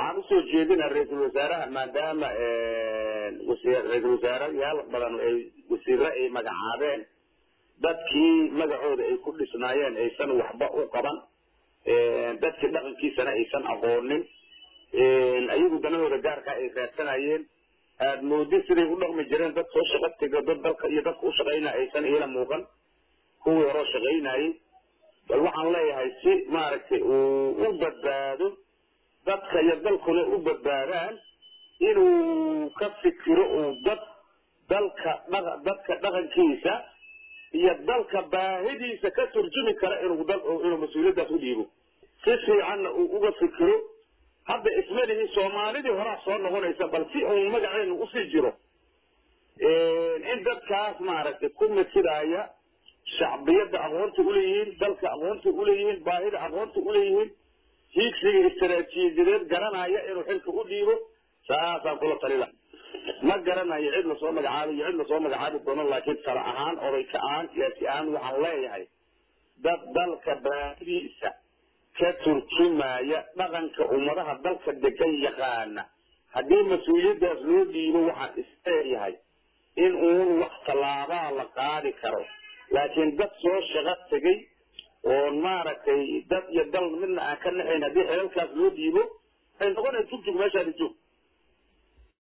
waxaan usoo jeedinaa ra-iisul wasaaraha maadaama ra-iisul wasaarayaal badan ay wasiiro ay magacaabeen dadkii magacooda ay ku dhisnaayeen aysan waxba u qaban dadkii dhaqankiisana aysan aqoonin ayagu danahooda gaarka ay raadsanayeen aada moodid siday u dhaqmi jireen dad soo shaqa tego dad dalka iyo dadka u shaqaynaya aysan iila muuqan kuwii horoo shaqaynayay bal waxaan leeyahay si maaragtay uu u badbaado dadka iyo dalkuna u badbaadaan inuu ka fikiro uu dad dalka dha dadka dhaqankiisa iyo dalka baahidiisa ka turjumi kara inuu dal inuu mas-uuliyaddaas u dhiibo si fiicanna uu uga fikiro hadda ismalihi soomaalidii horaa soo noqonaysa bal si uun magaceenu usii jiro in dadkaas maaragtay ku midsidaaya shacbiyadda aqoonta uleeyihiin dalka aqoonta uleeyihiin baahida aqoonta uleeyihiin hiigsiga istaraatiijiyadeed garanaya inuu xilka u dhiibo saasaan kula talila ma garanayo cid lasoo magacaabay iyo cid lasoo magacaabi doono laakiin tala ahaan oday ka ahaan siyaasi ahaan waxaan leeyahay dad dalka baahidiisa ka turjumaya dhaqanka ummadaha dalka degan yaqaana haddii mas-uuliyaddaas loo dhiibo waxaan isleeyahay in uun wax tallaabaa la qaadi karo laakiin dad soo shaqo tegay oon maaragtay dad iyo dal midna aan ka naxayn haddii xelalkaas loo dhiibo waxay noqonaya jugjug meeshaadi joog